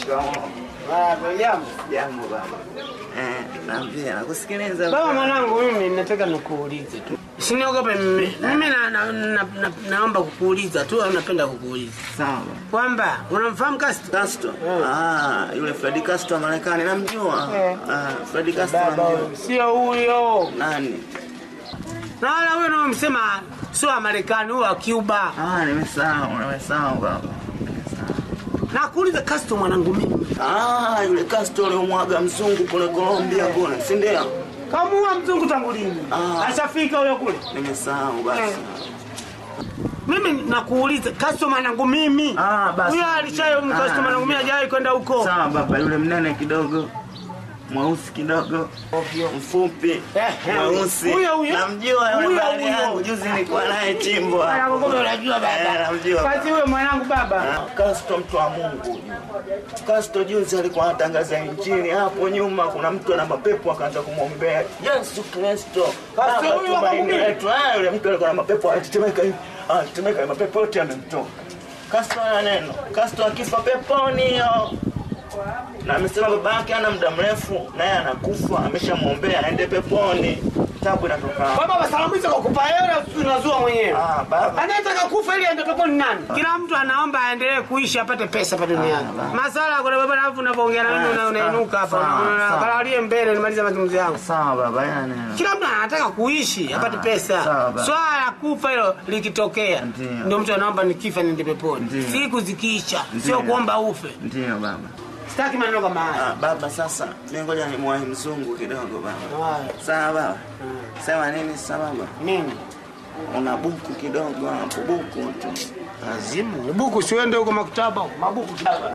Baba, jambo. Jambo baba. Eh, naambia nakusikiliza. Baba mwanangu, mimi nataka nikuulize tu. Usiniogope mimi. Mimi na, na, na, na, naomba kukuuliza tu au napenda kukuuliza. Sawa. Kwamba unamfahamu Castro? Castro. Ah, yule Freddy Castro wa Marekani namjua. Eh. Ah, Freddy Castro Baba, namjua. sio huyo. Nani? Na wala huyo unaomsema sio wa Marekani, huyo wa Cuba. Ah, nimesahau, nimesahau baba. Na kuuliza Castro mwanangu mimi. Ah, yule Castro aliyomwaga mzungu kule Colombia kule, si ndio? Kamuua mzungu tangu lini? Ah. Ashafika huyo kule. Nimesahau basi. Mimi nakuuliza Castro mwanangu mimi. Ah, basi. Huyo alishayo Ah. Castro mwanangu mimi hajawahi kwenda huko. Sawa baba, yule mnene kidogo. Mweusi kidogo. Mfupi. eh, Mweusi. huyo, huyo. Namjua yule Huyo, bali huyo. yangu juzi nilikuwa naye chimbwa. Mwanangu kumbe unajua Eh, baba. namjua. Basi huyo mwanangu baba. Ah, Castro mtu wa Mungu. Castro juzi alikuwa anatangaza injili hapo nyuma, kuna mtu ana mapepo akaanza kumwombea Yesu Kristo. Castro Baba, huyu wa tumaini kuhubiri? letu. Ah, yule mtu alikuwa na mapepo anatetemeka hivi. Anatetemeka mapepo yote yamemtoka. Castro ana neno. Castro akifa peponi yo. Na amesema baba yake ana muda mrefu naye anakufa, ameshamwombea aende peponi. Tabu inatoka. hapo. Baba basalamuza kwa kupa hela unazua mwenyewe. Ah, baba. Anayetaka kufa ili aende peponi nani? Kila mtu anaomba aendelee kuishi apate pesa hapa duniani. Masala kuna baba alafu unapoongea na mimi Ah, una- unainuka hapa. sawa, Una- sawa. Kalalie mbele nimalize mazungumzo yangu. Sawa baba, yana neno. Kila mtu anataka kuishi apate pesa. sawa baba. Swala la kufa hilo likitokea Ndio. ndio mtu anaomba nikifa niende peponi. Ndio. Siku zikiisha Ndio. sio kuomba ufe. Ndio baba. Sitaki maneno kama haya. Ah, baba sasa mimi ngoja nimwahi mzungu kidogo baba. Haya. Sawa baba. Sema nini sasa baba? Nini? Una buku kidogo hapo buku tu. Lazimu. Buku siende huko maktaba. Mabuku kidogo.